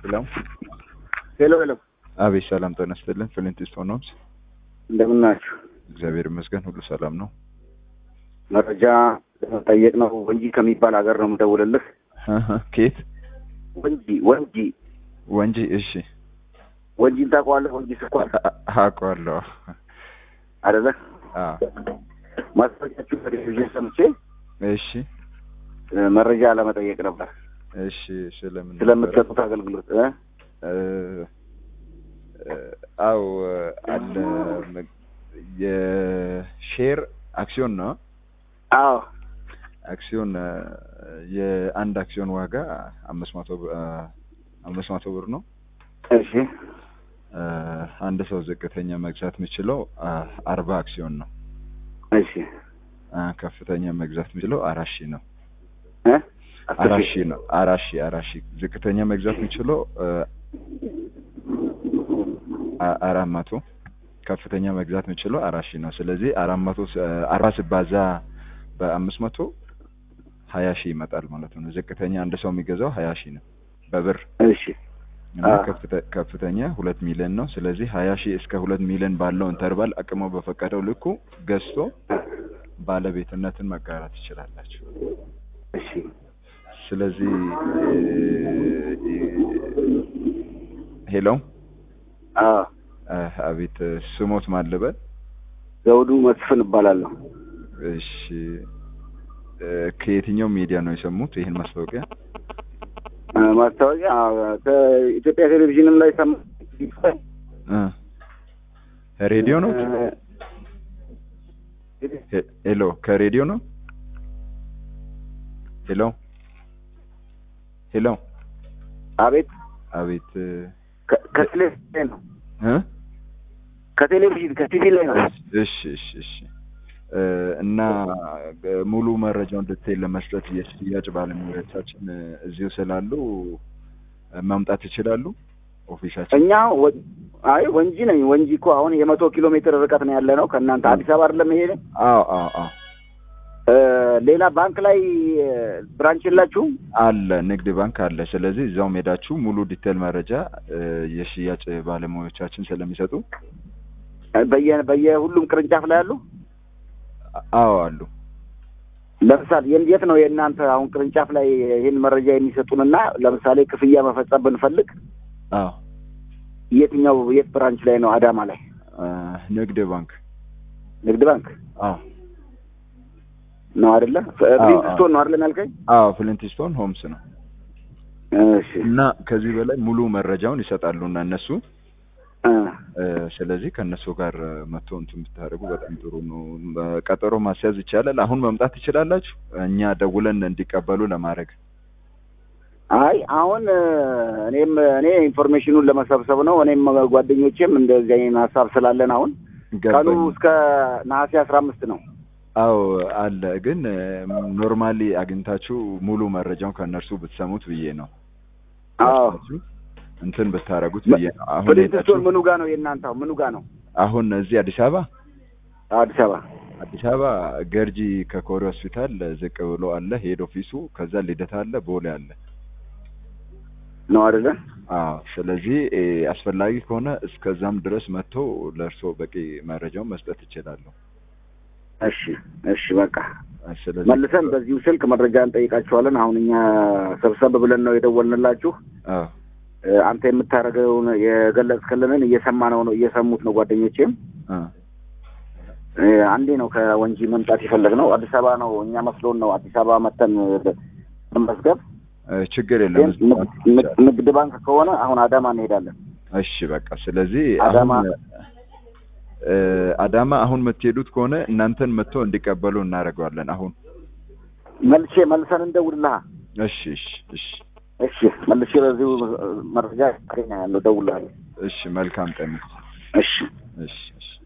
ሄሎ ሄሎ ሄሎ፣ አቤት፣ ሰላም ጤና ይስጥልን። ፍሊንት ስቶን ሆምስ። እንደምን ናችሁ? እግዚአብሔር ይመስገን ሁሉ ሰላም ነው። መረጃ ለመጠየቅ ነው። ወንጂ ከሚባል ሀገር ነው የምደውልልህ። ኬት ወንጂ ወንጂ ወንጂ። እሺ፣ ወንጂን ታውቀዋለህ? ወንጂ ስኳር አውቀዋለሁ። አይደለ? አዎ። ማስታወቂያችሁ በቴሌቪዥን ሰምቼ እሺ፣ እ፣ መረጃ ለመጠየቅ ነበር እሺ። ስለምን ነበረ? ስለምትሰጡት አገልግሎት እ? እ፣ እ፣ አዎ አለ መ- የሼር አክሲዮን ነው። አዎ አክሲዮን እ፣ የአንድ አክሲዮን ዋጋ አምስት መቶ ብ- እ፣ አምስት መቶ ብር ነው። እሺ እ፣ አንድ ሰው ዝቅተኛ መግዛት የሚችለው እ፣ አርባ አክሲዮን ነው። እሺ እ፣ ከፍተኛ መግዛት የሚችለው አራት ሺህ ነው። እ? አስር አራት ሺህ። ሺህ ነው። አራት ሺህ አራት ሺህ ዝቅተኛ መግዛት የሚችለው እ፣ አ- አራት መቶ ከፍተኛ መግዛት የሚችለው አራት ሺህ ነው። ስለዚህ አራት መቶ ስ- እ፣ አርባ ሲባዛ በአምስት መቶ ሀያ ሺህ ይመጣል ማለት ነው። ዝቅተኛ አንድ ሰው የሚገዛው ሀያ ሺህ ነው በብር እሺ እና አዎ። ከፍተ- ከፍተኛ ሁለት ሚሊዮን ነው። ስለዚህ ሀያ ሺህ እስከ ሁለት ሚሊዮን ባለው ኢንተርቫል አቅሞ በፈቀደው ልኩ ገዝቶ ባለቤትነትን መጋራት ትችላላችሁ። እሺ ስለዚህ ሄሎ አዎ አቤት ስሞት ማልበል ዘውዱ መስፍን እባላለሁ። እሺ እ፣ ከየትኛው ሚዲያ ነው የሰሙት ይህን ማስታወቂያ? እ፣ ማስታወቂያ አዎ፣ ከኢትዮጵያ ቴሌቪዥንም ላይ ሰማ እ፣ ሬዲዮ ነው? እ፣ ሄ- ሄሎ ከሬዲዮ ነው? ሄሎ ሄሎ አቤት አቤት ከ- ከቴሌቪዥን ላይ ነው እ ከቴሌቪዥን ከቲቪ ላይ ነው። እሺ እሺ እሺ እ፣ እና እ፣ ሙሉ መረጃውን ዲቴል ለመስጠት የሽያጭ ባለሙያዎቻችን እ፣ እዚሁ ስላሉ እ፣ መምጣት ይችላሉ ኦፊሻችን። እኛ ወ- አይ ወንጂ ነኝ። ወንጂ እኮ አሁን የመቶ ኪሎ ሜትር ርቀት ነው ያለ ነው ከእናንተ አዲስ አበባ አይደለም ይሄ አዎ አዎ አዎ እ፣ ሌላ ባንክ ላይ እ፣ ብራንች የላችሁም? አለ ንግድ ባንክ አለ። ስለዚህ እዛው ሄዳችሁ ሙሉ ዲቴል መረጃ እ፣ የሽያጭ ባለሙያዎቻችን ስለሚሰጡ እ፣ በየ በየሁሉም ቅርንጫፍ ላይ አሉ። አዎ አሉ። ለምሳሌ የት- የት ነው የእናንተ አሁን ቅርንጫፍ ላይ ይህን መረጃ የሚሰጡንና ለምሳሌ ክፍያ መፈጸም ብንፈልግ አዎ የትኛው የት ብራንች ላይ ነው? አዳማ ላይ እ፣ ንግድ ባንክ ንግድ ባንክ አዎ ነው አይደለ? አዎ። ፕሪንስቶን ነው አይደለም ያልከኝ? አዎ ፍሊንትስቶን ሆምስ ነው። እሺ እና ከዚህ በላይ ሙሉ መረጃውን ይሰጣሉ እና እነሱ እ፣ እ፣ ስለዚህ ከእነሱ ጋር እ፣ መጥቶ እንትን ብታደርጉ በጣም ጥሩ ነው። በ- ቀጠሮ ማስያዝ ይቻላል። አሁን መምጣት ትችላላችሁ። እኛ ደውለን እንዲቀበሉ ለማድረግ አይ አሁን እ፣ እኔም እኔ ኢንፎርሜሽኑን ለመሰብሰብ ነው። እኔም ጓደኞቼም እንደዚህ አይነት ሀሳብ ስላለን አሁን ቀኑ ገባኝ። እስከ ነሐሴ አስራ አምስት ነው። አዎ አለ። ግን ኖርማሊ አግኝታችሁ ሙሉ መረጃውን ከእነርሱ ብትሰሙት ብዬ ነው። አዎ ወስዳችሁ እንትን ብታደርጉት ብዬ ነው። አሁን ፕሪንስቶን ሄዳችሁ ምኑ ጋ ነው የእናንተ? አሁን ምኑ ጋ ነው? አሁን እዚህ አዲስ አበባ አዲስ አበባ አዲስ አበባ ገርጂ ከኮሪ ሆስፒታል ዝቅ ብሎ አለ ሄድ ኦፊሱ። ከዛ ልደታ አለ፣ ቦሌ አለ። ነው አይደለ? አዎ ስለዚህ እ፣ አስፈላጊ ከሆነ እስከዛም ድረስ መጥቶ ለእርስዎ በቂ መረጃውን መስጠት ይችላሉ። እሺ እሺ በቃ ስለዚህ መልሰን በዚሁ ስልክ መረጃ እንጠይቃችኋለን። አሁን እኛ ሰብሰብ ብለን ነው የደወልንላችሁ። አዎ እ፣ አንተ የምታደርገውን የገለጽክልንን እየሰማነው ነው እየሰሙት ነው ጓደኞቼም። አ እ፣ አንዴ ነው ከወንጂ መምጣት የፈለግነው አዲስ አበባ ነው እኛ መስሎን ነው አዲስ አበባ መተን መመዝገብ። እ፣ ችግር ግን የለም። ንግድ- ንግድ- ንግድ ባንክ ከሆነ አሁን አዳማ እንሄዳለን። እሺ በቃ ስለዚህ አዳማ አሁን እ፣ አዳማ አሁን የምትሄዱት ከሆነ እናንተን መጥቶ እንዲቀበሉ እናደርገዋለን። አሁን መልሼ መልሰን እንደውልልሃ። እሺ እሺ እሺ እሺ መልሼ በዚሁ መረጃ ያለው ደውልልሃለሁ። እሺ መልካም ቀን። እሺ እሺ እሺ